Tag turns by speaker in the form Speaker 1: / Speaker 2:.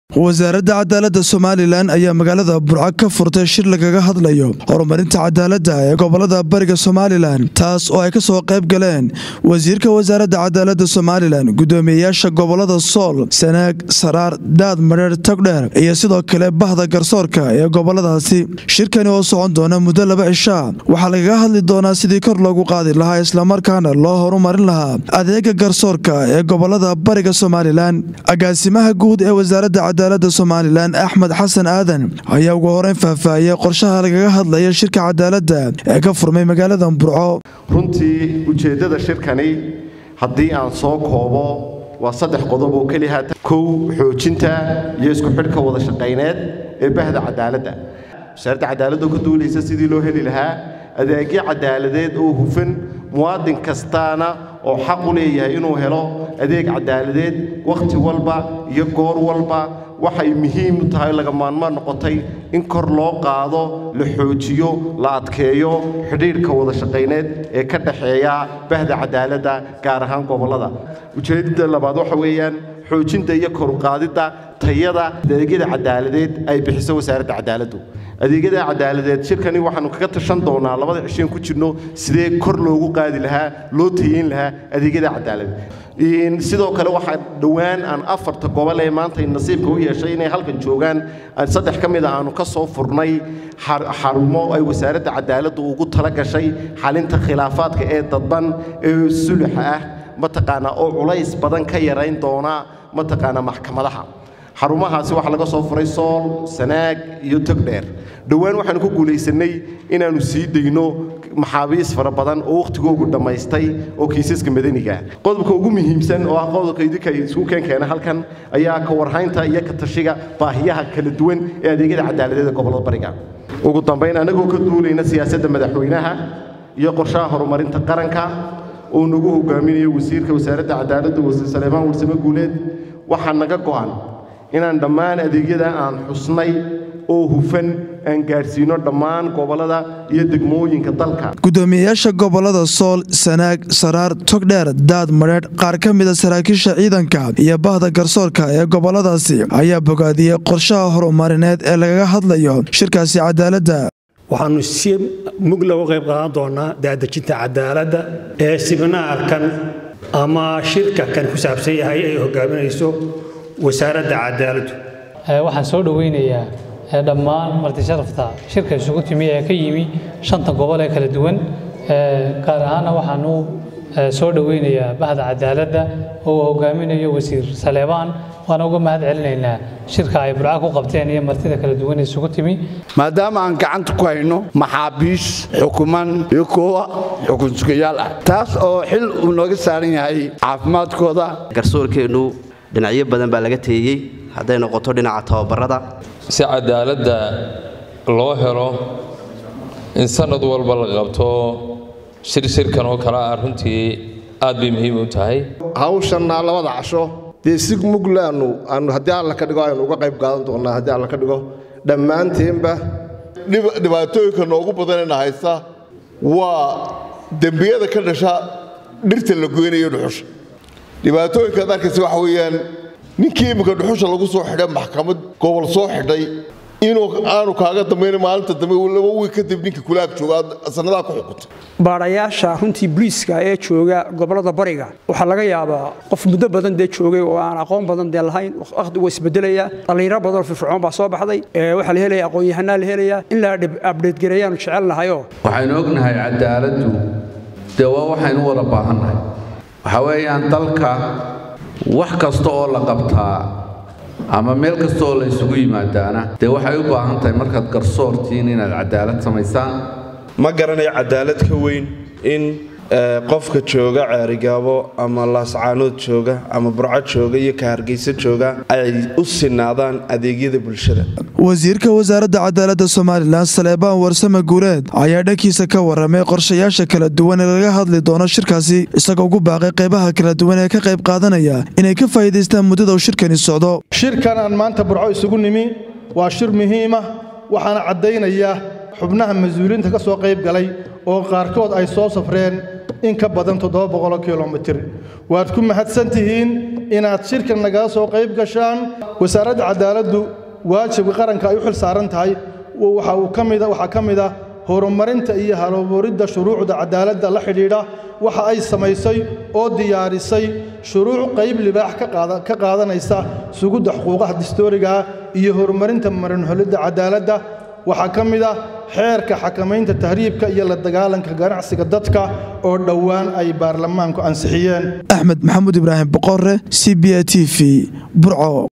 Speaker 1: wasaaradda cadaaladda somalilan ayaa magaalada burco ka furtay shir lagaga hadlayo horumarinta cadaaladda ee gobolada bariga somalilan taas oo ay ka soo qayb galeen wasiirka wasaaradda cadaaladda somalilan guddoomiyeyaasha gobolada sool sanaag saraar daad madheer togdheer iyo sidoo kale bahda garsoorka ee goboladaasi shirkani oo socon doona muddo laba cishaa waxaa lagaga hadli doonaa sidii kor loogu qaadi lahaa islamarkaana loo horumarin lahaa adeega garsoorka ee gobolada bariga somalilan agaasimaha guud ee wasaaradda cadaaladda somalilan axmed xasan aadan ayaa ugu horeyn faahfaahiyey qorshaha lagaga hadlaya shirka cadaaladda ee ka furmay magaalada burco
Speaker 2: runtii ujeeddada shirkani haddii aan soo koobo waa saddex qodob oo keliya kow xoojinta iyo isku xidhka wada shaqayneed ee bahda cadaaladda wasaaradda cadaaladda oo ka duulaysa sidii loo heli lahaa adeegyo cadaaladeed oo hufan muwaadin kastaana oo xaq u leeyahay inuu helo adeeg cadaaladeed wakhti walba iyo goor walba waxay muhiim u tahay laga maanmaan noqotay in kor loo qaado la xoojiyo la adkeeyo xidhiidhka wada shaqayneed ee ka dhaxeeya bahda cadaaladda gaar ahaan gobollada ujeeddada labaad waxa weeyaan xoojinta iyo koruqaadidda tayada adeegyada cadaaladeed ay bixiso wasaaradda cadaaladdu adeegyada cadaaladeed shirkani waxaanu kaga tashan doonaa labada cisheen ku jirno sidee kor loogu qaadi lahaa loo tayeyn lahaa adeegyada cadaaladeed sidoo kale waxaa dhowaan aan afarta gobol ee maanta nasiibka u yeeshay inay halkan joogaan saddex ka mid a aanu ka soo furnay xarumo ay wasaaradda cadaaladdu ugu tala gashay xalinta khilaafaadka ee dadban ee suluxa ah mataqaanaa oo culays badan ka yarayn doona mataqaanaa maxkamadaha xarumahaasi waxaa laga soo furay sool sanaag iyo togdheer dhowaan waxaanu ku guulaysannay inaannu sii dayno maxaabiis fara badan oo wakhtigoogu dhammaystay oo kiisaska madaniga qodobka ugu muhiimsan oo ah qodobka idinka isugu keenkeena halkan ayaa ka warhaynta iyo ka tashiga baahiyaha kala duwan ee adeegyada cadaaladeed ee gobollada bariga ugu dambayn annagoo ka duulayna siyaasadda madaxweynaha iyo qorshaha horumarinta qaranka oo nagu hogaaminayo wasiirka wasaaradda cadaaladda wasiir saleemaan warsame guuleed waxaa naga go'an inaan dhammaan adeegyada aan xusnay oo hufan aan gaadhsiino dhammaan gobollada iyo degmooyinka dalka
Speaker 1: guddoomiyeyaasha gobolada sool sanaag saraar togdheer daad madheedh qaar ka mida saraakiisha ciidanka iyo bahda garsoorka ee goboladaasi ayaa bogaadiyey qorshaha horumarineed ee lagaga hadlayo shirkaasi cadaaladda
Speaker 3: waxaannu si mug lagu qayb qaadan doonaa daadejinta cadaaladda ee sibnaarkan ama shirka kan ku saabsan yahay ay hogaaminayso wasaaradda cadaaladdu
Speaker 4: waxaan soo dhoweynayaa dhammaan martisharafta shirka isugu timi ee ka yimi shanta gobol ee kala duwan gaar ahaanna waxaanu soo dhoweynayaa bahda cadaaladda oo uu hogaaminayo wasiir saleebaan waana uga mahad celinaynaa shirka ay burca ku qabteen iyo martida kala duwan ee isugu timi
Speaker 5: maadaama aan gacanta ku hayno maxaabiis xukuman iyo kuwa xukun sugayaal ah taas oo xil uu nooga saaran yahay caafimaadkooda
Speaker 6: garsoorkeennu dhinacyo badan baa laga teeyey hadday noqoto dhinaca tababarada
Speaker 7: si cadaaladda loo helo in sanad walba la qabto shir shirkan oo kale ah runtii aad bay muhiim u tahay
Speaker 8: hawshanna labada casho dee si muglaanu aanu haddii alla ka dhigo aynu uga qayb qaadan doonnaa haddii alla ka dhigo dhammaanteenba
Speaker 9: dhibaatooyinka noogu badanayna haysta waa dembiyada ka dhasha dhirta la goynayo dhuxusha dhibaatooyinkaad arkaysa waxa weeyaan ninkii imminka dhuxusha lagu soo xidhay maxkamad gobol soo xidhay inuu aanu kaaga dambayna maalinta dambe laba wiil kadib ninka kulaag jooga sannadaa ku xukuntay
Speaker 10: baadhayaasha runtii booliiska ee jooga gobollada bariga waxaa laga yaabaa qof muddo badan dee joogay oo aan aqoon badan dee lahayn wakhti waa isbedelaya dhallinyaro badanoo firfircoon baa soo baxday waxaa la helaya aqoon-yahanaa la helaya in la abdheedgareeyaanu jecelnahayo
Speaker 11: waxaynu ognahay cadaaladdu dee waa waxaynu wada baahannahay waxaa weeyaan dalka wax kasta oo la qabtaa ama meel kasta oo la isugu yimaadaana dee waxay u baahan tahay markaad garsoortiin inaad cadaalad samaysaan
Speaker 12: ma garanayo cadaalad ka weyn in qofka jooga ceerigaabo ama laascaanood jooga ama burco jooga iyo ka hargeysa jooga ay u sinaadaan adeegyada bulshada
Speaker 1: wasiirka wasaaradda cadaaladda somalilan saleebaan warsame guuleed ayaa dhankiisa ka warramay qorshayaasha kala duwan ee laga hadli doono shirkaasi isagoo ugu baaqay qaybaha kala duwan ee ka qayb qaadanaya inay ka faa'iidaystaan muddada uu shirkani socdo
Speaker 13: shirkan aan maanta burco isugu nimi waa shir muhiima waxaana caddaynaya xubnaha mas-uuliyiinta ka soo qayb galay oo qaarkood ay soo safreen in ka badan toddoba boqoloo kilomitir waad ku mahadsan tihiin inaad shirkan nagala soo qayb gashaan wasaaradda cadaaladdu waajibka qaranka ay u xil saaran tahay waxa uu ka mida waxaa ka mid ah horumarinta iyo haloburidda shuruucda cadaaladda la xidhiidha waxa ay samaysay oo diyaarisay shuruuc qayb libaax ka qaadanaysa sugidda xuquuqaha distoorigaah iyo horumarinta marinholidda cadaaladda waxaa ka mid ah xeerka xakamaynta tahriibka iyo la dagaalanka ganacsiga dadka oo dhowaan ay baarlamaanku ansixiyeen
Speaker 1: axmed maxamuud ibraahim boqore c b a t v burco